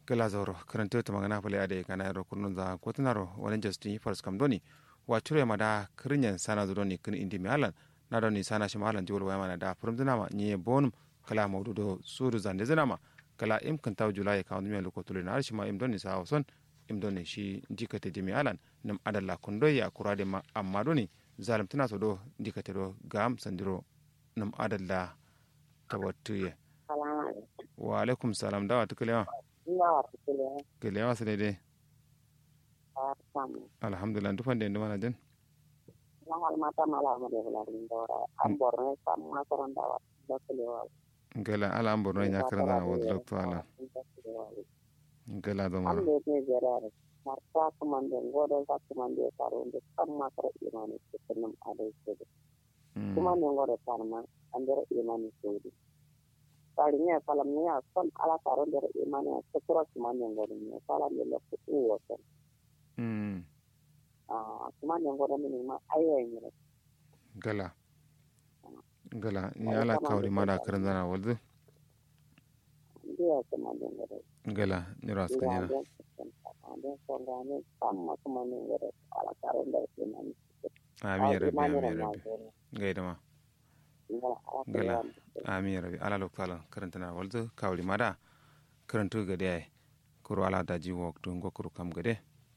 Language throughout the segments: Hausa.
gala zoro karanta ta magana fale ade kana ro kunun za kotunaro wani justin fars kam doni wa chure mada kirinyan sana zo doni kin indi mi halan na doni sana shi mahalan jiwol waya mana da furum dinama ni bonum kala mawdudo sudu zande zinama kala im kan taw julai ka mi loko tule na arshi ma im doni sa son im doni shi dikate dimi halan nam adalla kundoy ya kurade ma amma doni zalim tana so do dikate do gam sandiro nam adalla tabatuye wa alaikum salam dawa tukalewa kelewa su daidai alhamdulillah dufan da mana din mahal mata mala mu de bularin dora an borne sam masaran dawa da kelewa gala ala an borno ya karan da wa doctor ala gala do mara an de ne gerare marta kumande ngodo sa kumande karunde sam masara imani kunum ade sede kumande ngodo tarma andere imani sede kalinya salam niya son ala karon der imani sekura kumande ngodo ni salam de lokko uwo son mm ah kumande ngodo ni ma ayo ni gala gala ni ala kawri mada karan da waldu dia kumande ngodo gala ni ras kanyana ade songane sama kumande ngodo ala karon der imani amin ya rabbi amin ya rabbi gaida ma gala amin ya rabbi ala lokala karanta na waldu kawri mada karantu gade ay kuro ala daji waktu ngokuru kam gade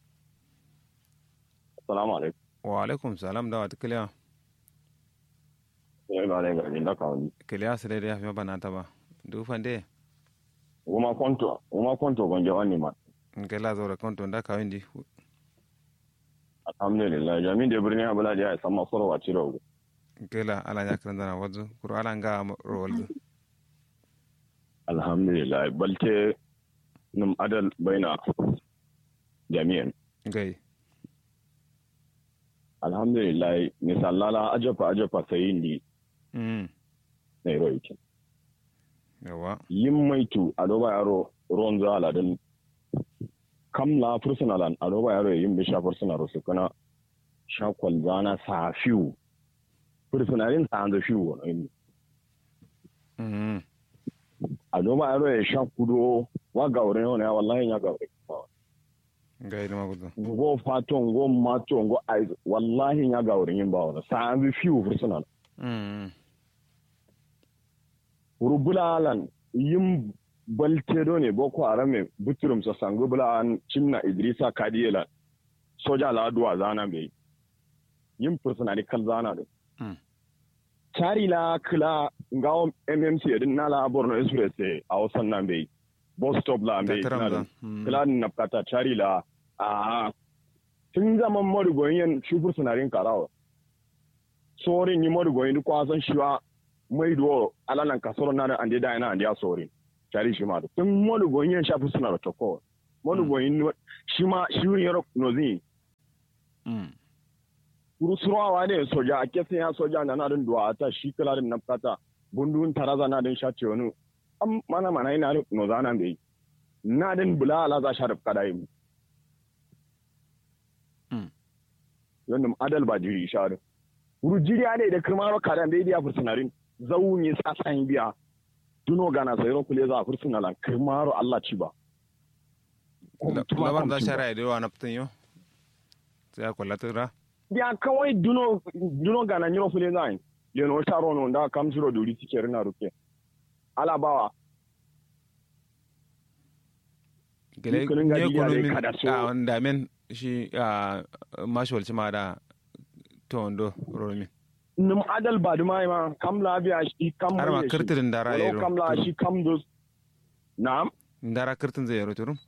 Assalamu alaikum. wa alaikum salam dawa tukalewa Ya ba daga jin da kawai. kelewa su daidai ya fi mabana ta ba dufan dai Uma konto, uma konto gonje wani ma. gala zora konto da kawin di Alhamdulillah, jami'in da birnin Abula da ya san masu wa cire ugu. gela ala ya kan dana wazu kuro ala nga rolzu Alhamdulillah, balte num adal baina jami'in. gai Alhamdulillah, misalala ajafa ajafa sayi ni mm na iro yake. yawa Yin maitu a doba yaro ruwan za aladun kamla fursunalan a doba yaro yin bisha fursunar su kana shakwal zana sa fiwu. Fursunarin sa an da fiwu wani. mm a noma yaro ya sha kudo wa gaure ne ya wallahi ya gaure gai da magudu go faton go mato go aiz wallahi ya gaure yin ba wala sa an bi fiu personal mm rubulalan yin baltedo ne boko harame buturum sa sangu bulan cimna idrisa kadiyela soja la duwa zana be yin personal kal zana do Mm. Cari la kila ngawo mmc din nala borno express a wasan nan bai bus stop la bai ta na da taram da kiladin na fata cari la a tun zaman marigoyin shufur sunarin karawa sorin yi marigoyin duk kwasan shiwa mai duwa alalan kasoro na da ande da yana ande a sorin cari shi ma da tun marigoyin shafi suna da toko marigoyin shi ma shi yin yaro nozi mm surawa ne soja a kesin ya soja na nadin duwa ta shi kiladin na fata bundun taraza na din shace wani an mana mana yana nozana bai na din bula ala za sharif kada yi Mm. yadda adal ba jiri sharin wuru jiriya ne da kirma ba kadan da ya fursunarin zau ne sa san biya duno gana sai ro kule za fursunalan kirma ro Allah ci ba laban za shara da yawa na fitin yau sai ya kwalla tura ya kawai duno duno gana nyiro kule za yin leno sharo no da kam shiro duri tike rina ruke ala bawa gele Dukkanin ne gadi ya dai kono min kada so. a wanda men shi a mashwal ci ma da to wando romi num adal ba duma ma kam labiya shi kam har ma mai shi. kirtirin dara Walau yero kam la shi kam dos na'am dara kirtin zai yero turum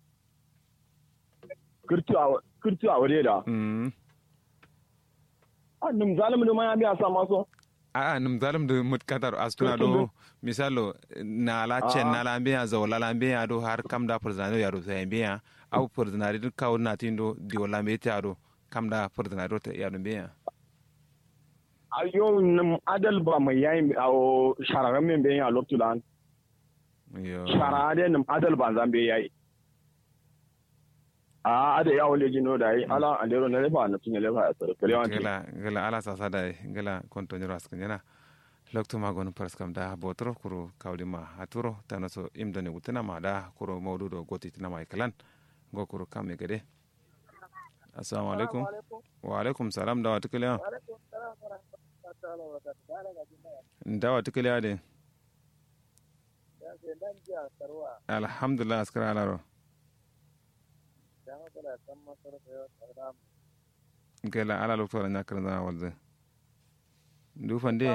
kirtu a kirtu a wade da mm a num zalimin duma ya biya sa maso a num zalim da mutkatar askuna do misalo na la chen na la mbiya zo la la mbiya do har kam da prezano yaro sai mbiya au prezanari do kaw na tindo di wala mbe tiado kam da prezanari do yaro mbiya a yau num adal ba mai yayin a shararren men bayan a loktulan yo sharare num adal ba zan bai yayi a ada yawo le jino da yi ala andero na lefa na tunya lefa a tsare kale wanti gala gala ala sasa da gala konto nyoro askan yana lokto magon paraskam da botoro kuro kawlima haturo tanoso imdoni wutinama da kuro mawdudo goti tinama ikalan go kuro kame gade assalamu alaikum wa alaikum salam dawa tukiliya dawa tukiliya de alhamdulillah askara alaro gela ala loktora ñakkar zana walde dufande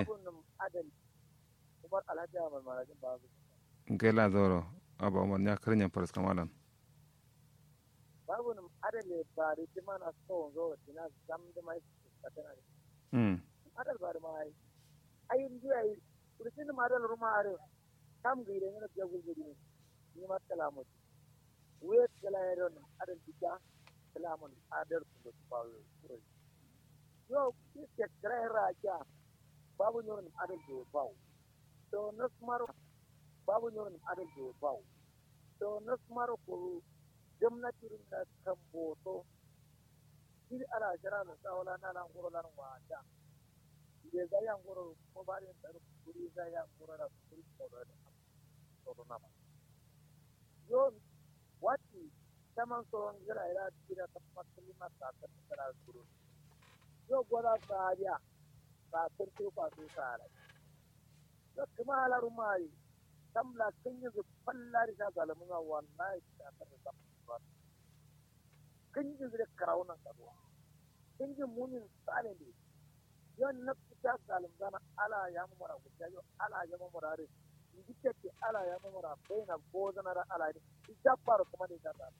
gela zoro aba umar ñakkar ñam paras kamalan babu num adale bari timana so zo tina zamde mai katana mm adal bari mai ay ndi ay kursin madal ruma are kam gire ngana biya gul gudi ni mat kalamu wet kala yaron adal bija kalamun adal ko bawo yo ki kra raja babu nyon adal do bawo to nasmaro babu nyon adal do bawo to nasmaro ko gwamnatin da kan boto shi ala jira da tsawala na nan guro nan wata da ga yan guro ko ba da tsaro kuri ga yan guro da kuri ko da tsoro na ba yo wati saman tsoron jira ila tira ta fasali ma ta ta tsara guro yo gwada tsariya ba turke ba su tsara yo kuma ala rumari samla kan yi fallari ta zalamin wallahi ta ta ta kanjin zai karawunan karuwa kanjin munin tsane ne yau na fita zalimzana ala ya mamara guda yau ala ya mamara re in ji ke ala ya mamara bai na ko zana da ala ne ita faru kuma ne ta zaɓa.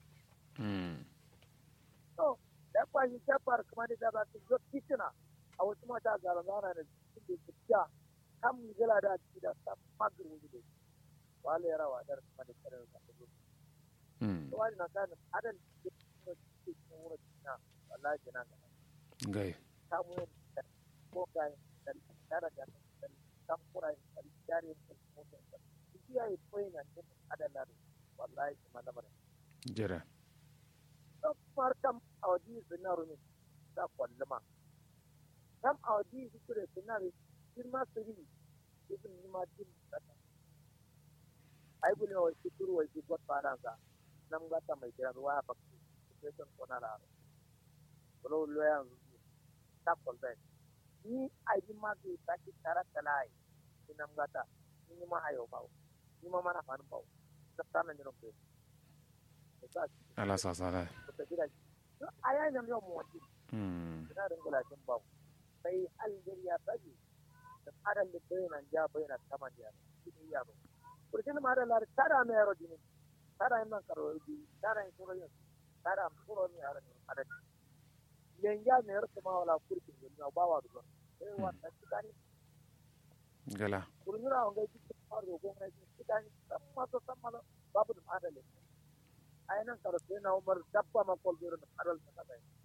to da kwa shi ta faru kuma ne ta zaɓa yau titina a wasu mata zalimzana ne cikin da fita kan gila da ciki da sa magir wuce da wale ya rawa da kuma ne kare da zaɓa. wani na kanin adal cikin wurin na wallahi kenan ga gai samu ko ga da tara da kan kura da jari da mutum da shi yayi koyi na cikin adala wallahi kuma da bare jira to far kam awdi zinaru ne da kwallama kam awdi su kure zinaru girma sirri ibn nima din kata ai bulin wa shi turu wa shi gwat faransa nan gata mai kiran ruwa bakki station kona la bolo loya ta kolbe ni aji ma ke ta ki tara kalai inam gata ni ma ayo bawo ni ma mana fan bawo ta tana ni rompe ala sasala ta jira no aya ni mo mo ti mm na ran gula jin bawo sai algeria taji da adan da bayan ja bayan kama ya ni ya ba kurkin ma da lar tara me yaro dinin tara in man karo di tara in suro yin tara am suro ni ara ni ada len ya ne rata ma wala kurkin ni na ba wa do eh wa ta tikani gala kurni ra ngai ki far do go ngai tikani samma to samma babu dum ada le ai nan karo sai na umar dabba ma kol biro na aral ta kai